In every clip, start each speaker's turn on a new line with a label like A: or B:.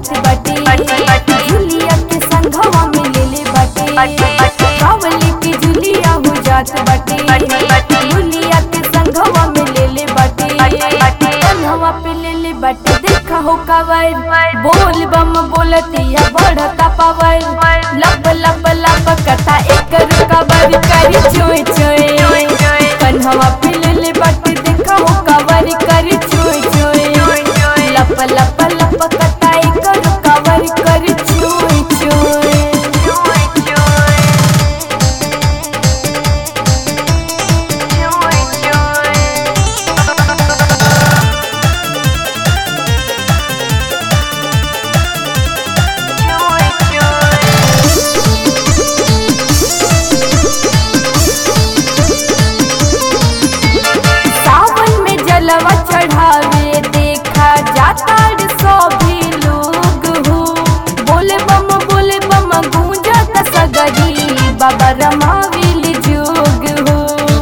A: जात बाटे झुलिया के संघवा में ले ले बाटे कावली के झुलिया हो जात बाटे झुलिया के संघवा में ले ले बाटे कंधवा पे ले ले बाटे देखा हो कावर बोल बम बोलतिया बढ़ता पावर लब लब लब कथा एक कबर करी चोय चोय कन्हवा पे ले ले बाटे देखा हो कावर करी चोय चोय लप लप लप कथा एक कबर करी चोय चोय सावन में जलवा चढ़ावे देखा जाता रे सभी लोग हो बोले बम बोले बम गूंजत सगरी बाबा रमाविल जोग हो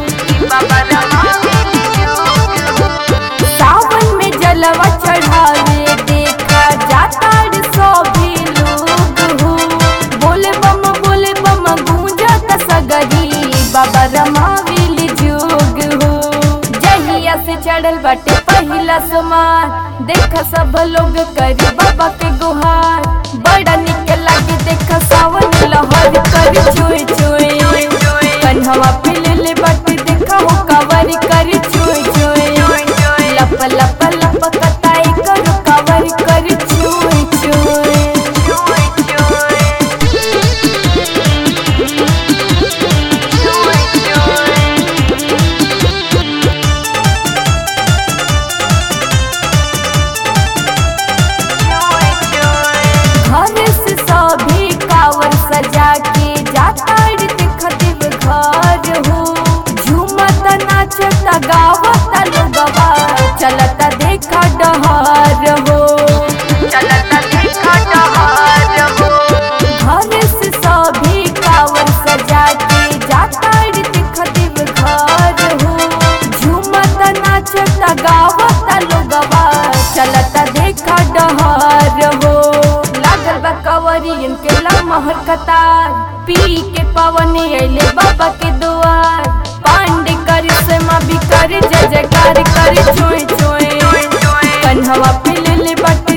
A: सावन में जलवा चढ़ावे देखा जाता रे सभी लोग हो बोले बम बोले बम गूंजत सगरी बाबा रमाविल जोग हो जहिया से चढ़ल बाटे पहिला सोमार देख सब लोग करी बाबा के गुहार बड़ा निक लागे देख सावन लहर करी चोय चोय कन्हवा पे ले ले बाटे देखा हो कवर करी चोय चोय लप लप लप कताई करू कवर करी चोय चोय घर से सभी कावर सजा के जाता रे देख देव घर हो झूमत नाचत गावत लोगवा चलत देखा डहर हो घर से सभी कावर सजा के जाता रे देख देव घर हो झूमत नाचत गावत लोगवा चलत देखा डहर हो लागल बा कवरियन के लमहर कतार पी के पवन अइले बाबा के दुआर पांडे कर से भी कर जय जयकार कर चोय चोय कन्हवा पे ले ले बट